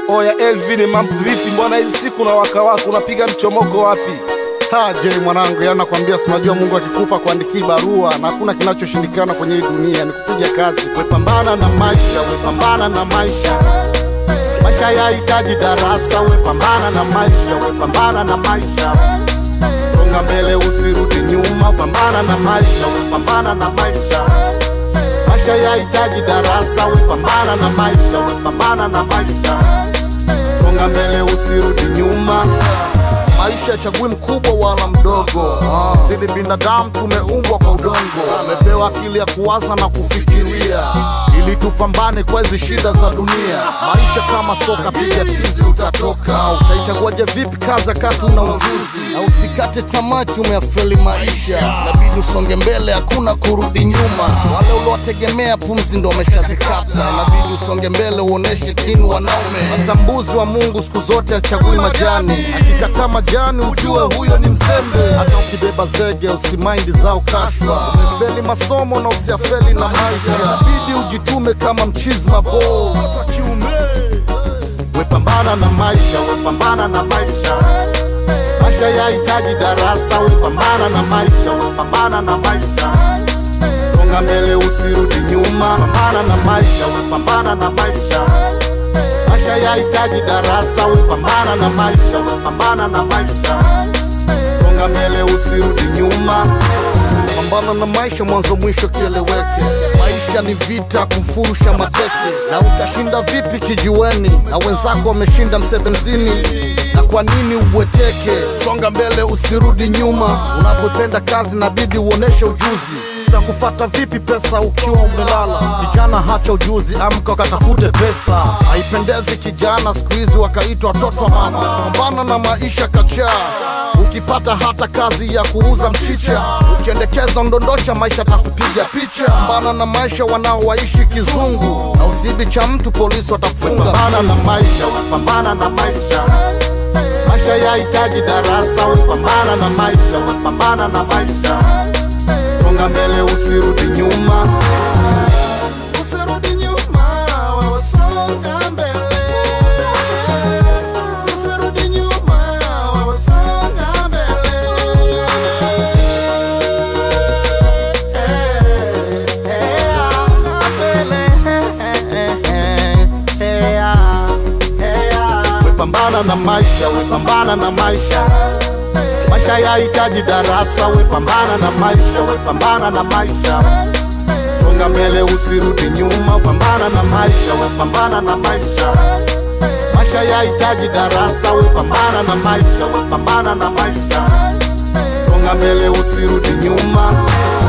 Oya Elvin, mambo vipi? Mbona hizi siku na waka wako unapiga mchomoko wapi? Ha, je mwanangu, yani nakwambia, si unajua Mungu akikupa kuandikia barua na hakuna kinachoshindikana kwenye hii dunia, ni kupiga kazi. Wepambana na maisha, wepambana na maisha. Maisha yahitaji darasa, wepambana na maisha, wepambana na maisha. Songa mbele, usirudi nyuma, pambana na maisha, wepambana na maisha. Maisha yahitaji darasa, wepambana na maisha, wepambana na maisha. Songa mbele, usirudi nyuma. Maisha chagui mkubwa wala mdogo, sisi binadamu tumeumbwa kwa udongo, tumepewa akili ya kuwaza na kufikiria ili tupambane kwa hizi shida za dunia. Maisha kama soka, piga tizi utatoka. Utaichaguaje vipi kazi kati una ujuzi? Na usikate tamaa, umeyafeli maisha, inabidi usonge mbele, hakuna kurudi nyuma. Wale uliowategemea pumzi ndo wameshazikata, inabidi usonge mbele, uoneshe kinu wanaume. Hata mbuzi wa Mungu siku zote achagui majani, akikataa majani ujue huyo ni mzembe. Hata ukibeba zege usimaindi zao kashfa, umefeli masomo na usiafeli na maisha, inabidi ujitume kama mchizi mabo wepambana na maisha, wepambana na maisha. Maisha yahitaji darasa, wepambana na maisha, wepambana na maisha. Songa mbele, usirudi nyuma, pambana na maisha, wepambana na maisha. Maisha yahitaji darasa, wepambana na maisha, wepambana na maisha. Songa mbele, usirudi nyuma. Pambana na maisha, mwanzo mwisho kieleweke. Maisha ni vita, kumfurusha mateke. Na utashinda vipi kijiweni na wenzako wameshinda msebenzini? Na kwa nini ubweteke? Songa mbele, usirudi nyuma. Unapopenda kazi, nabidi uoneshe ujuzi. Utakufata vipi pesa ukiwa umelala? Kijana, hacha ujuzi, amka ukatafute pesa. Haipendezi kijana siku hizi wakaitwa watoto wa mama. Pambana na maisha kachaa ukipata hata kazi ya kuuza mchicha, ukiendekeza ndondosha, maisha takupiga picha. Pambana na maisha wanaowaishi kizungu, na usiibi cha mtu, polisi watakufunga. Pambana na maisha, pambana na maisha. Maisha yahitaji darasa, pambana na maisha, pambana na maisha. Songa mbele, usirudi nyuma. Usirudi nyuma, wewe songa mbele. Usirudi nyuma, wewe songa mbele. Eh, eh, songa mbele. Eh, eh, eh, Wepambana na maisha, wepambana na maisha. Maisha yahitaji darasa, wepambana na maisha, wepambana na maisha. Songa mbele, usirudi nyuma, pambana na maisha, wepambana na maisha. Maisha yahitaji darasa, wepambana na maisha, wepambana na maisha. Songa mbele, usirudi nyuma.